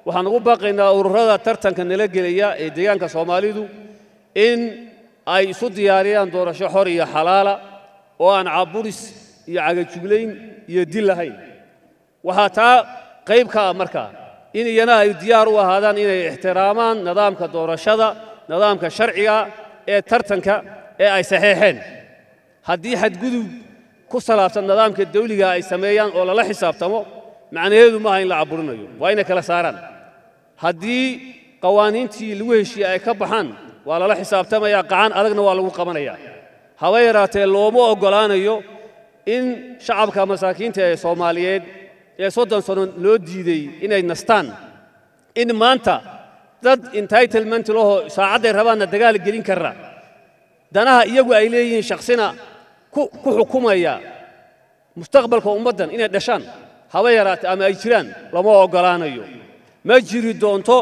waxaan ugu baaqaynaa ururada tartanka nala gelaya ee deegaanka soomaalidu in ay isu diyaariyaan doorasho xor iyo xalaala oo aan caburis iyo cagajuglayn iyo dil lahayn waxaa taa qayb ka ah markaa in iyana ay diyaar u ahaadaan inay ixtiraamaan nidaamka doorashada nidaamka sharciga ee tartanka ee ay saxeexeen haddii xadgudub ku salaabsan nidaamka dawliga ay sameeyaan oo lala xisaabtamo macnaheedu maaha in la caburinayo waa inay kala saaraan haddii qawaaniintii lagu heshiiyey ay ka baxaan waa lala xisaabtamayaa qacan adagna waa lagu qabanayaa haba yaraatee looma oggolaanayo in shacabka masaakiinta ee soomaaliyeed ee soddon sano loo diiday inay nastaan in maanta dad entitlement lahoo saacadday rabaanna dagaal gelin karra danaha iyagu ay leeyihiin shaksina ku xukumaya mustaqbalka ummaddan inay dhashaan haba yaraatee ama ay jiraan lama oggolaanayo ma jiri doonto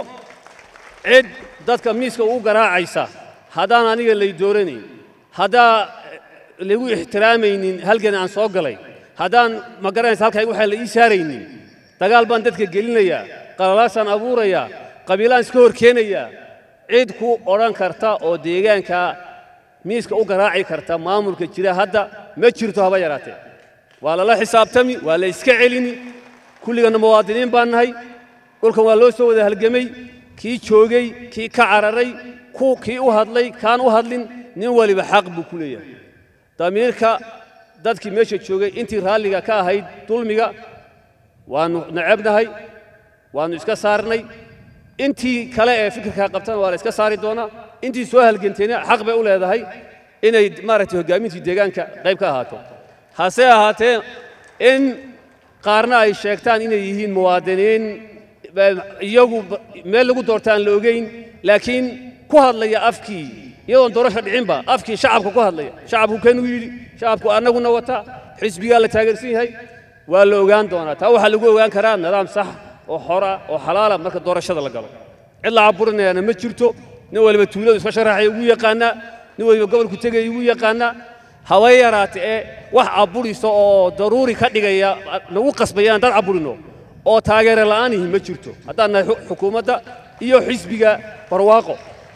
cid dadka miiska ugu garaacaysa haddaan aniga lay dooranayn haddaa lagu ixtiraamaynin halgan aan soo galay haddaan ma garanaysa halkaa waxaa la ii saaraynin dagaal baan dadka gelinayaa qalalaasaan abuurayaa qabiilaan iska hor keenayaa cid ku odhan karta oo deegaanka miiska u garaaci karta maamulka jira hadda ma jirto haba yaraatee waa lala xisaabtami waa la iska celini kulliganna muwaadiniin baan nahay dhulkan waa loo soo wada halgemay kii joogay kii ka cararay kii u hadlay kaan u hadlin nin waliba xaq buu ku leeyahay damiirka dadkii meesha joogay intii raalliga ka ahayd dulmiga waannu necabnahay waannu iska saarnay intii kale ee fikirkaa qabtana waa la iska saari doonaa intii soo halgantayna xaq bay u leedahay inay maaragtay hoggaamintii deegaanka qayb ka ahaato hase ahaatee in qaarna ay sheegtaan inay yihiin muwaadiniin iyagu meel lagu doorta aan la ogeyn laakiin ku hadlaya afkii iyadoon doorasha dhicinba afkii shacabka ku hadlaya shacabku kanuu yidhi shacabku annaguna wata xisbigaa la taageersan yahay waa la ogaan doonaa taa waxaa lagu ogaan karaa nidaam sax oo xora oo xalaala marka doorashada la galo cid la caburinayaana ma jirto nin waliba tuuladu iska sharaxaya ugu yaqaanaa nin waliba gobolku tegaya ugu yaqaanaa haba yaraate ee wax caburisa oo daruuri ka dhigaya nagu qasbayaan dad caburino oo taageere la'aanihi ma jirto haddaan nahay xukuumadda iyo xisbiga barwaaqo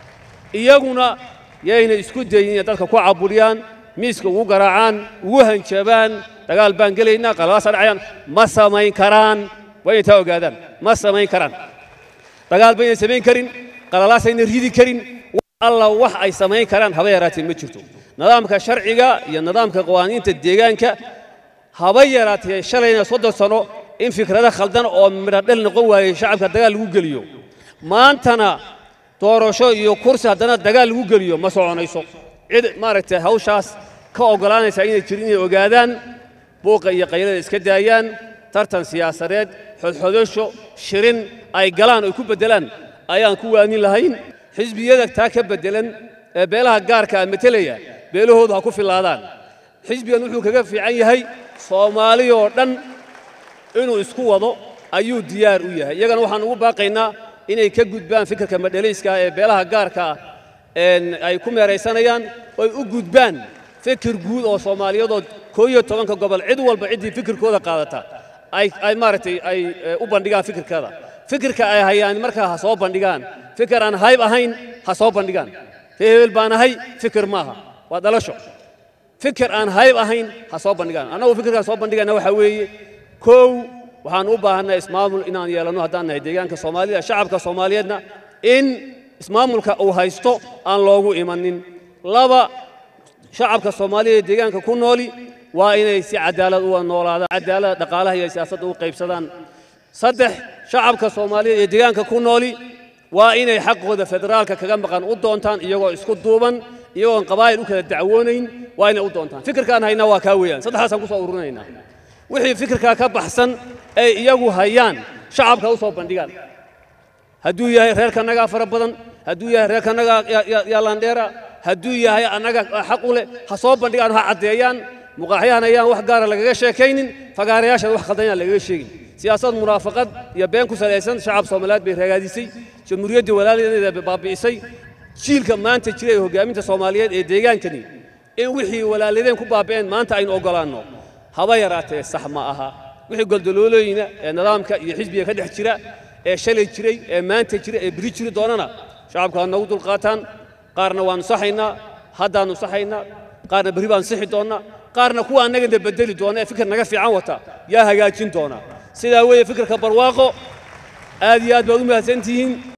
iyaguna yayna isku dayin inay dadka ku caburiyaan miiska ugu garaacaan ugu hanjabaan dagaal baan gelaynaa qalalaasa dhacayaan ma samayn karaan waa inay taa ogaadaan ma samayn karaan dagaal bayna samayn karin qalalaasayna ridi karin alla wax ay samayn karaan haba yaraatee ma jirto nidaamka sharciga iyo nidaamka qawaaniinta deegaanka haba yaraatee shalayna soddon sano in fikrado khaldan oo midhodhel noqon waayey shacabka dagaal lagu geliyo maantana doorasho iyo kursi haddana dagaal lagu geliyo ma soconayso cid maaragtay hawshaas ka oggolaanaysa inay jirin inay ogaadaan buuqa iyo qaylada iska daayaan tartan siyaasadeed xodxodasho shirin ay galaan oy ku beddelaan ayaan ku waanin lahayn xisbiyada taa ka beddelan ee beelaha gaarka ah metelaya beelahoodu ha ku filaadaan xisbigan wuxuu kaga fiican yahay soomaali oo dhan inuu isku wado ayuu diyaar u yahay iyagana waxaan ugu baaqaynaa inay ka gudbaan fikirka madhalayska ee beelaha gaarka ah ay ku meeraysanayaan oy u gudbaan fikir guud oo soomaaliyadood koo iyo tobanka gobol cid walba ciddii fikirkooda qaadata ay maaragtay ay u bandhigaan fikirkada fikirka ay hayaan markaa ha soo bandhigaan fikir aan hayb ahayn ha soo bandhigaan ree hebel baan ahay fikir maaha waa dhalasho fikir aan hayb ahayn ha soo bandhigaan annagu fikirkaan soo bandhigayna waxaa weeye kow waxaan u baahannahay ismaamul inaan yeelanno haddaan nahay deegaanka soomaalida shacabka soomaaliyeedna in ismaamulka uu haysto aan loogu imanin laba shacabka soomaaliya ee deegaanka ku nooli waa inay si cadaalad uga noolaadaan cadaalada dhaqaalaha iyo siyaasadda u qaybsadaan saddex shacabka soomaaliyeed ee deegaanka ku nooli waa inay xaqooda federaalka kaga maqan u doontaan iyagoo isku duuban iyagoon qabaa'il u kala dacwoonayn waa inay u doontaan fikirkaan haynaa waa kaa weeyaan saddexdaasaan ku soo ururinaynaa wixii fikirkaa ka baxsan ay iyagu hayaan shacabka u soo bandhigaan hadduu yahay reerkanagaa fara badan hadduu yahay reerkanagaa yaalandheera hadduu yahay annaga xaq u leh ha soo bandhigaan ha caddeeyaan muqaaxyahan ayaan wax gaara lagaga sheekaynin fagaarayaashan wax khaldan yaan lagaga sheegin siyaasad munaafaqad iyo been ku salaysan shacab soomaaliyeed bay ragaadisay jamhuuriyaddii walaaladeeda baabi'isay jiilka maanta jira ee hoggaaminta soomaaliyeed ee deegaankani in wixii walaaladeen ku baabi'een maanta aynu oggolaanno haba yaraatee sax ma aha wixii goldoloolooyina ee nidaamka iyo xisbiga ka dhex jira ee shalay jiray ee maanta jira ee beri jiri doonana shacabku ha noogu dulqaataan qaarna waannu saxaynaa haddaannu saxaynaa qaarna berri baan sixi doonnaa qaarna kuwa annagana bedeli doona ee fikir naga fiican wata yaa hagaajin doona sidaa weeye fikirka barwaaqo aad iyo aad baad u mahadsantihiin